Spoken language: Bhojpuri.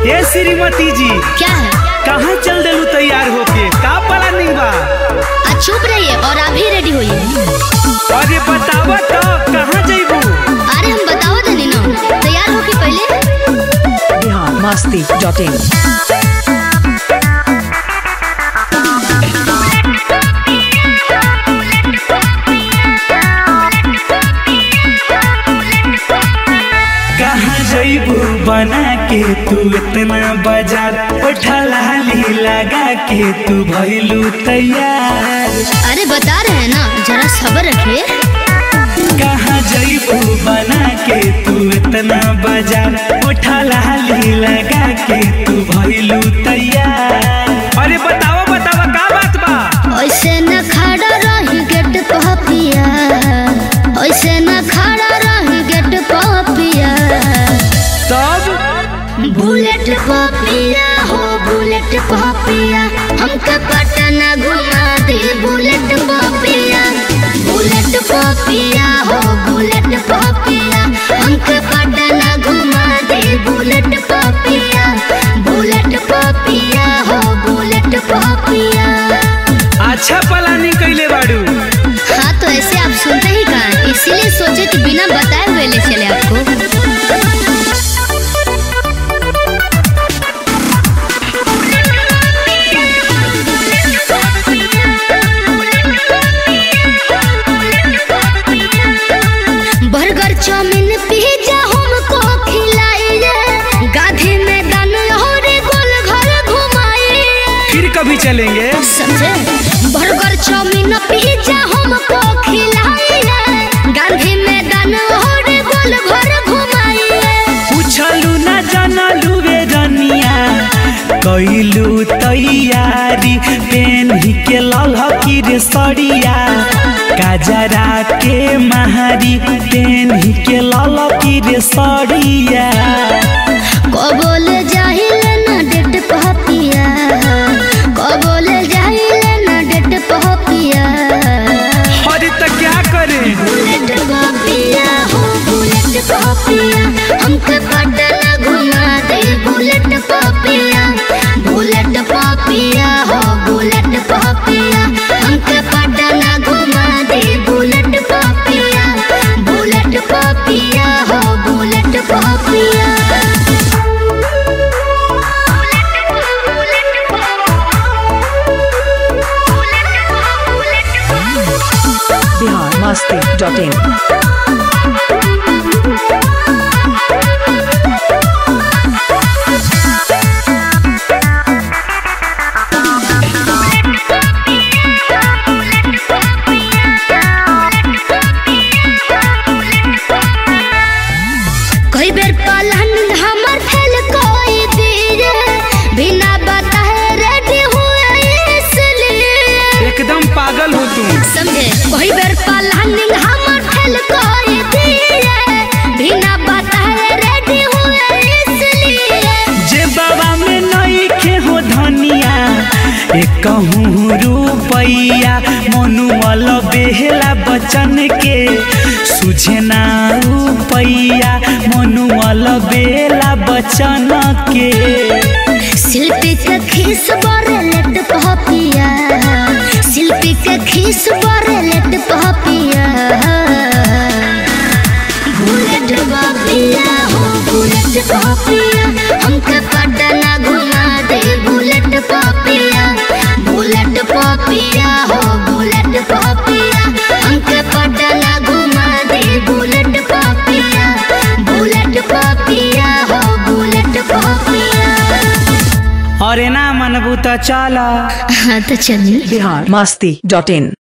ए श्रीमती जी क्या है कहाँ चल देलू तैयार होके का पला नहीं बा आज चुप रहिए और आप ही रेडी होइए अरे बतावा तो कहाँ जइबू अरे हम बताओ देनी ना तैयार हो के पहले बिहार मस्ती डॉट इन कहाँ जइबू बना के तू इतना बाजार उठा लाली लगा के तू भइलू तैयार अरे बता रहे हैं ना जरा सब्र रखिए कहाँ जइबू बना के तू इतना बाजार उठा लाली लगा के तू भइलू तैयार अरे बतावा बतावा का बात बा ऐसे न खड़ा रही गेट पपिया ऐसे न खड़ा रही गेट पपिया तब बुलेट पपिया हो बुलेट पपिया हमके पटना घुमा दे बुलेट पपिया बुलेट पपिया हो बुलेट पपिया हमके पटना घुमा दे बुलेट पपिया बुलेट पपिया हो बुलेट पपिया अच्छा प्लानिंग कैले बाड़ू हाँ तो ऐसे आप सुनते ही कहा इसीलिए सोचे कि बिना बताए हुए ले चले आपको बर्गर चाउमीन पिज्जा हमको खिलाइए गाधी मैदान और गोल घर घुमाइए फिर कभी चलेंगे समझे बर्गर चाउमीन पिज्जा हमको खिलाइए गांधी मैदान और गोल घर घुमाइए पूछलू न जानलू वे रनिया कैलू तैयारी पेन के ललकी रे सड़िया काजरा के महारी पेन के ललकी रे सड़िया कबोल जाहिले ना डेट पहपिया कबोल जाहिले ना डेट पहपिया अरे तो क्या करे बुलेट पहपिया हो बुलेट पहपिया हमके पटना घुमा दे बुलेट पहपिया बुलेट पहपिया हो बुलेट पहपिया हमके पटना घुमा दे बुलेट पहपिया बुलेट पहपिया हो बुलेट पहपिया बिहार मस्ती डॉट इन कई बेर पलहन हमर फेल कोई दिए बिना बताए रेडी हुए इसलिए एकदम पागल हो तुम समझे कई बेर पलहन हमर फेल कोई दिए बिना बताए रेडी हुए इसलिए जे बाबा में नहीं खे हो धनिया एक कहूँ रुपैया मनुअल बेहला बचन के सुझे ना रुपैया मनुअल बेला बचन के शिल्पी के खीस बरे लेट पहपिया शिल्पी के खीस बरे लेट पहपिया बुलेट पहपिया हो बुलेट पहपिया हमके पटना घुमा दे बुलेट पहपिया बुलेट पहपिया हो बुलेट पहपिया हमके पटना घुमा दे बुलेट पहपिया बुलेट पहपिया हो बुलेट पहपिया अरे ना मनबू तो चला हाँ तो चलिए बिहार मस्ती डॉट इन